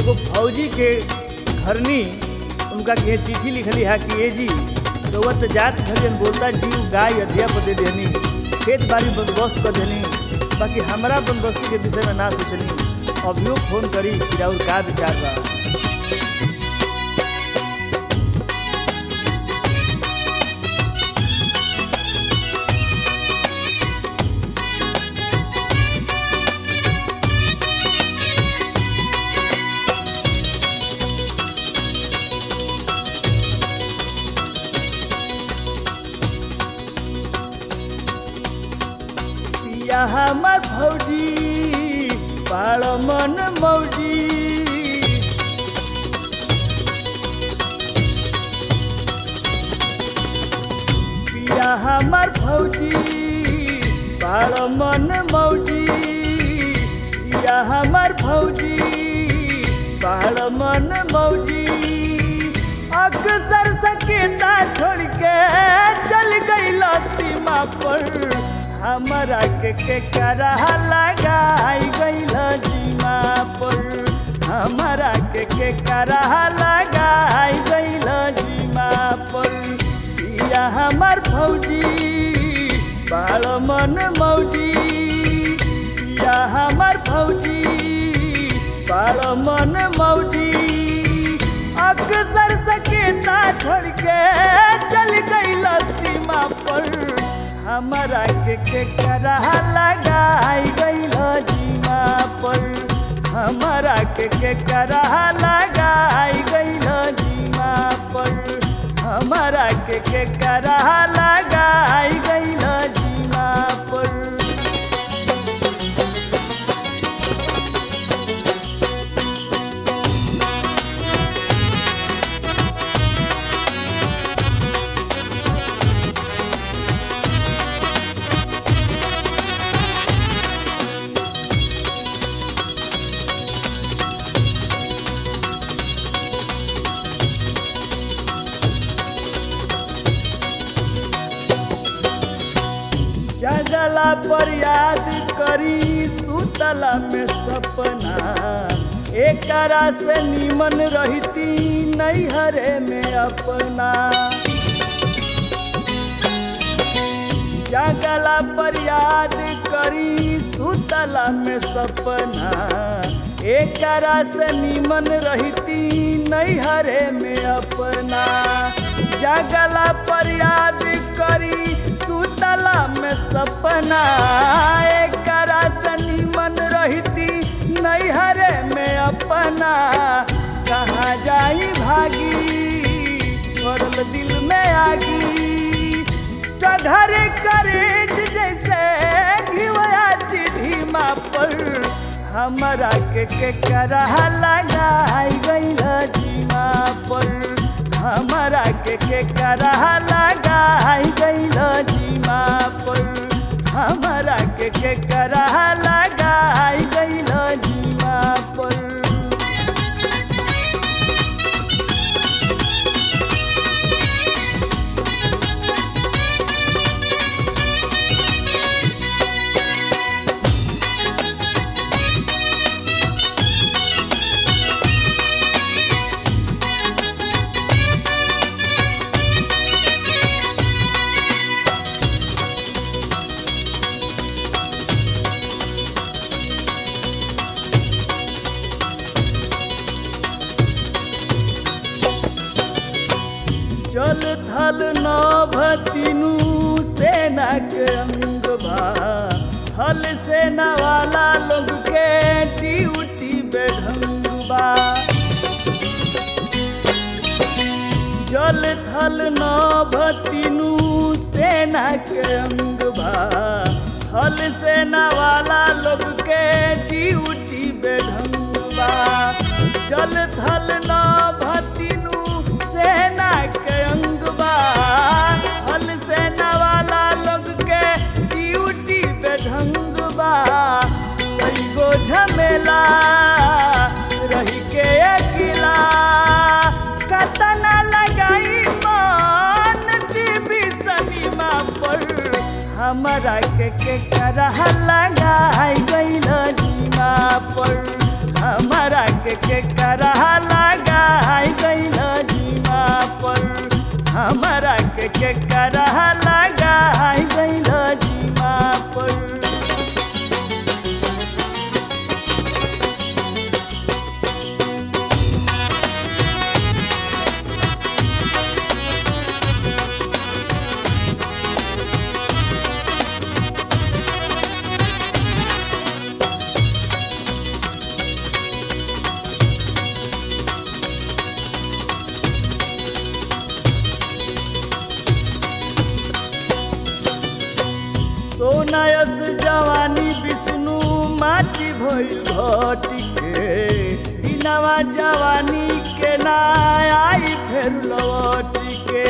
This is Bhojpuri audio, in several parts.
एगो फौजी के घरनी उनका के चिट्ठी लिखली है कि ए जी रउआ तो जात घरियन बोलता जीव गाय अधिया पर दे देनी खेत बाड़ी बंदोबस्त कर देनी बाकी हमारा बंदोबस्ती के विषय में ना सोचनी अभियो फोन करी कि राउर का विचार बा पिया हमर भौजी पाड़ मन मौजी पिया हमर भौजी पाड़ मन मौजी पिया हमर भौजी पाड़ मन मौजी अक्सर सकेता छोड़ के चल गई सीमा पर हमारा के के करा लगाई गईल जीमा पर हमारा के के करा लगाई गईल जीमा पर पिया हमार भौजी बाल मन मौजी पिया हमार भौजी बाल मन मौजी अक्सर सकेता छोड़ के चल गईल सीमा पर हमारा के के करा लगाई गईल जीमा पर हमारा के के करा लगाई गईल जीमा पर हमारा के के करा लगाई गईल जीमा पर जगला पर याद करी सुतला में सपना एकरा से निमन रहती नैहरे में अपना जगला पर याद करी सुतला में सपना एकरा से निमन रहती नैहरे में अपना जगला पर याद करी सुतला में सपना एकरा से निमन रहती नैहरे में अपना कहाँ जाई भागी पड़ल दिल में आगी घर करेज जैसे घिवया धीमा पर हमारा के के करा लगाई गईल जीमा पर हमारा के के करा लगाई गईल जीमा पर हमारा के के करा लगाई गईल जीमा पर चल थल नभ तीनू सेना के अंग बा थल सेना वाला लोग के ड्यूटी बेढंग बा जल थल नभ तीनू सेना के अंग बा थल सेना वाला लोग के ड्यूटी बेढंग बा जल थल नभ तीनू सेना के अंग बा थल सेना वाला लोग के ड्यूटी बेढंग बा कई गो झमेला रही के अकेला कतना लगाई मन टीवी सनीमा पर हमारा के के करह लगाई गईल जीमा पर हमारा के के करहा लगाई गइल जीमा पर हमारा के के करहा लगाई गइल जीमा पर सोनायस जवानी विष्णु माटी भइल घटी के दिनवा जवानी के ना आई फेर लौटी के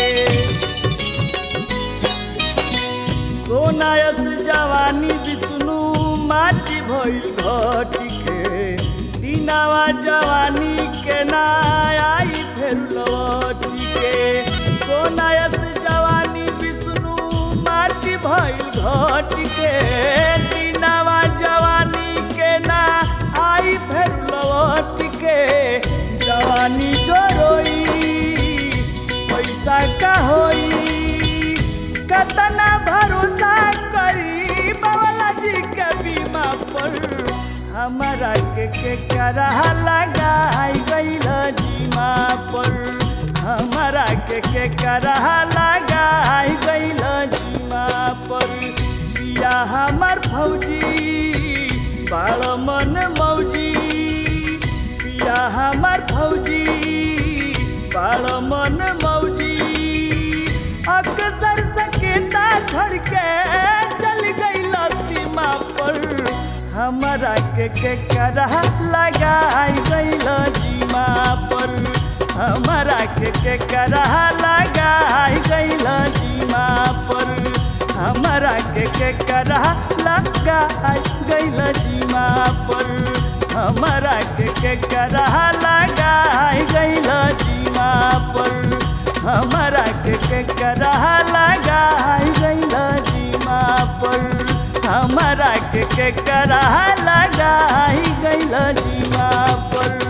सोनायस जवानी विष्णु माटी भइल घटी के दिनवा जवानी के ना आई फेर लौटी के सोनायस जवानी विष्णु माटी भइल घट के दिनवा जवानी के ना आई फेर लौट के जवानी जो रोई पैसा का होई कतना भरोसा करी बाबा जी के बीमा पर हमारा के के करहा लगाई गइल जीमा पर हमारा के के करहा लगाई गइल जीमा पर पिया हमार फौजी बाल मन मौजी पिया हमार फौजी बाल मन मौजी अक्सर सकेता छोड़ के चल गई सीमा पर हमारा के के करहा लगाई गइल जीमा पर हमारा के के करहा लगाई गइल जीमा पर हमारा के के करहा लगाई गइल जीमा पर हमारा के के करहा लगाई गइल जीमा पर हमारा के के करहा लगाई गइल जीमा पर हमारा के के करहा लगाई गइल जीवा पर